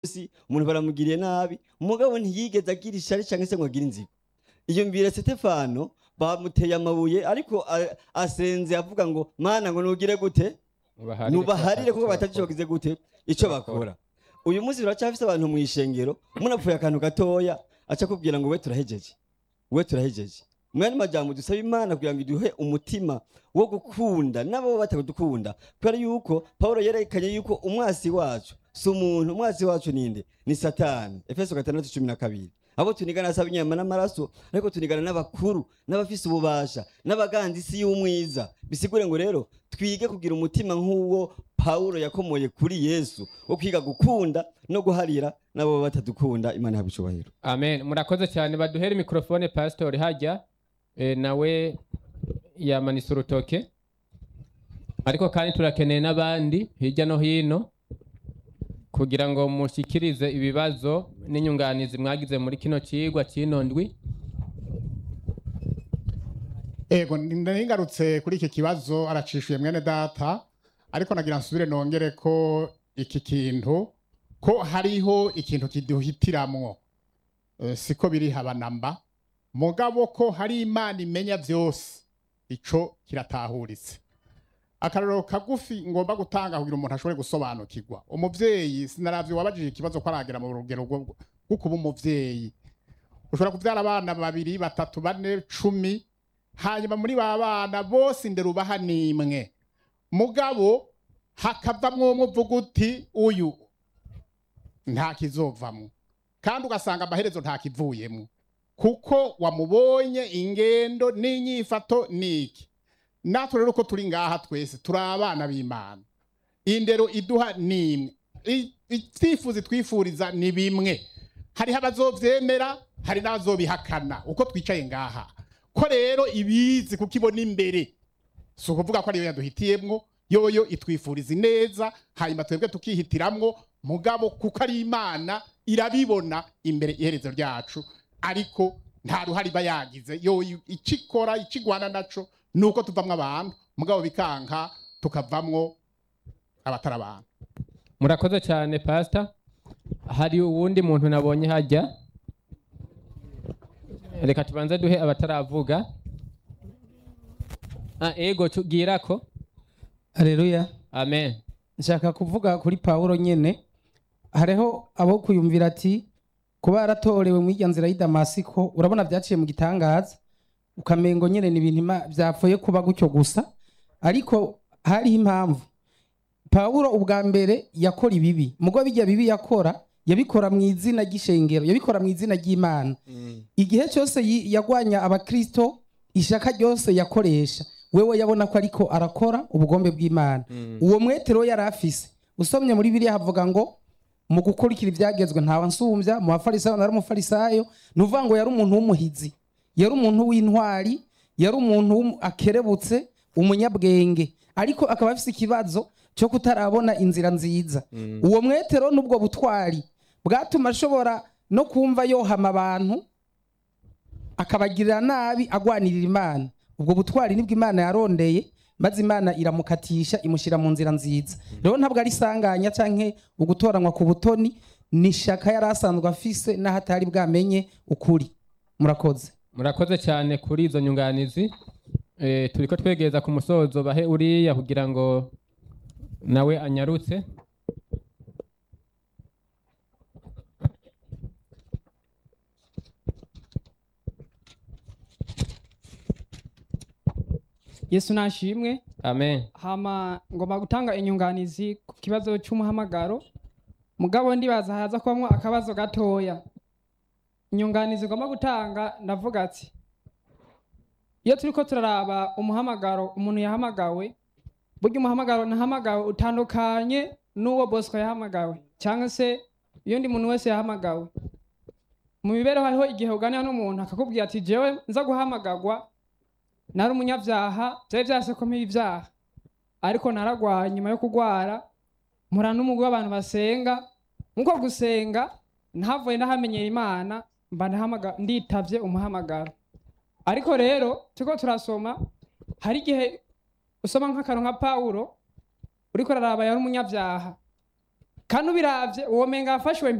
munsi umuntu baramugiriye nabi umugabo ntiyigeze agira ishari cyangwa se ngo agire inzigo iyo mbere Stefano bamuteye amabuye ariko a- asenze avuga ngo mana ngo nugire gute nubaharire kuko batagishogize gute icyo bakora uyu munsi turacyafise abantu mu ishengero munapfuye akantu gatoya aca kubwira ngo we turahejeje we turahejeje mwene majambo dusaba imana kugira ngo iduhe umutima wo gukunda n'abo batadukunda kubera yuko pawulo yerekanye yuko umwasi wacu si umuntu umwasi wacu ninde ni satani efeso gatandatu cumi na kabiri abo tunigana asaba inyama n'amaraso ariko tunigana n'abakuru n'abafise ububasha n'abaganza isi y'umwiza bisigure ngo rero twige kugira umutima nk'uwo pawulo yakomoye kuri yesu wo kwiga gukunda no guharira n'abo batadukunda imana yaba icubahiro amen murakoze cyane baduhere mikrofone pasitori hajya eh, nawe yamanitse urutoke ariko kandi turakeneye n'abandi hirya no hino kugira ngo mushyikirize ibibazo n'inyunganizi mwagize muri kino kigwa cy'ino ndwi ego ngarutse kuri iki kibazo aracishuye mwene data ariko nagira nsubire nongere ko iki kintu ko hariho ikintu kiduhitiramwo Eh, siko biri habanamba mugabo ko hari imana imenya byose ico kiratahuritse akarorero kagufi ngomba gutanga kugira umuntu ashobore gusobanukirwa umuvyeyi sinaravye wabajije ikibazo ko aragera mu rugero rwo rwo kuba umuvyeyi ushobora kuvyara abana babiri batatu bane cumi hanyuma muri ba bana bose indero ubaha nimwe mugabo hakavamwo umwe uvuga uti uyu nta kizovamwo kandi ugasanga amaherezo nta kivuyemo kuko wamubonye ingendo n'inyifato niki natwe rero uko turi ngaha twese turi abana b'imana indero iduha nimwe I- ivyifuzo twifuriza ni bimwe hariho abazovyemera hari n'abazobihakana uko twicaye ngaha ko rero ibizi kuko ibona imbere si ukuvuga ko ariyo yaduhitiyemwo yoyo itwifuriza ineza hanyuma twebwe tukihitiramwo mugabo kuko ari imana irabibona imbere iherezo ryacu ariko nta ruhare iba yagize yoyo icyo ikora icyo igwana naco ni uko tuvamwo abantu mugabo bikanka tukavamwo abatari abantu murakoze cyane pasita hari uwundi muntu nabonye hajya reka tubanze duhe abataravuga ah, ego tubwira ko Haleluya. amen Nshaka kuvuga kuri Paulo nyene. Hariho abo kuyumvira ati kuba yaratorewe mu irya nzira y'i Damasiko urabona byaciye mu gitangaza ukamengo nyene ni ibintu Ima- byapfuye kuba gutyo gusa ariko hariho impamvu Paulo ubwa mbere yakora ibibi mugo bijya bibi yakora yabikora mu izina ry'ishengero yabikora mu izina ry'Imana igihe cyose yi- yagwanya abakristo ishaka ryose yakoresha wewe yabona ko ariko arakora ubugombe bw'imana uwo mwetero yari afise usomye muri biriya havuga ngo mu gukurikira ibyagezwe ntawe nsumbya mu bafarisayo nari umufarisayo ni uvuga ngo yari umuntu w'umuhizi yari umuntu w'intwari yari umuntu w'umu- akerebutse umunyabwenge ariko akaba afise ikibazo cyo kutarabona inzira nziza uwo mwetero n'ubwo butwari bwatuma ashobora no kumva yohama abantu akabagirira nabi agwanirira imana ubwo butwari nibwo imana yarondeye maze imana iramukatisha imushyira mu nzira nziza rero ntabwo ari isanganya cyangwa ugutoranywa ku butoni ni ishaka yari asanzwe afise n'aho atari bwamenye ukuri murakoze murakoze cyane kuri izo nyunganizi eh, turiko twegereza ku musozo bahe uriya kugira ngo nawe anyarutse yesu nashimwe amen hama ngomba gutanga inyunganizi ku kibazo cy'umuhamagaro mugabo ndibaza haza kubamwo akabazo gatoya inyunganizi ngomba gutanga ndavuga ati iyo turiko turaraba umuhamagaro umuntu yahamagawe burya umuhamagaro nahamagawe utandukanye n'uwo bosco yahamagawe cyangwa se iyo ndi muntu wese yahamagawe mu mibereho hariho igihe uganira n'umuntu akakubwira ati jewe nza guhamagarwa nari umunyabyaha byari byarasekomeye ibyaha ariko naragwaye nyuma yo kugwara mpura n'umugwi w'abantu basenga nkuko gusenga ntavuye ndahamenyera imana mba ndahamaga- nditavye umuhamagaro ariko rero turiko turasoma hari igihe usoma nk'akantu nka pawulo uriko uraraba yari umunyabyaha kandi ubiravye uwo menga yafashwe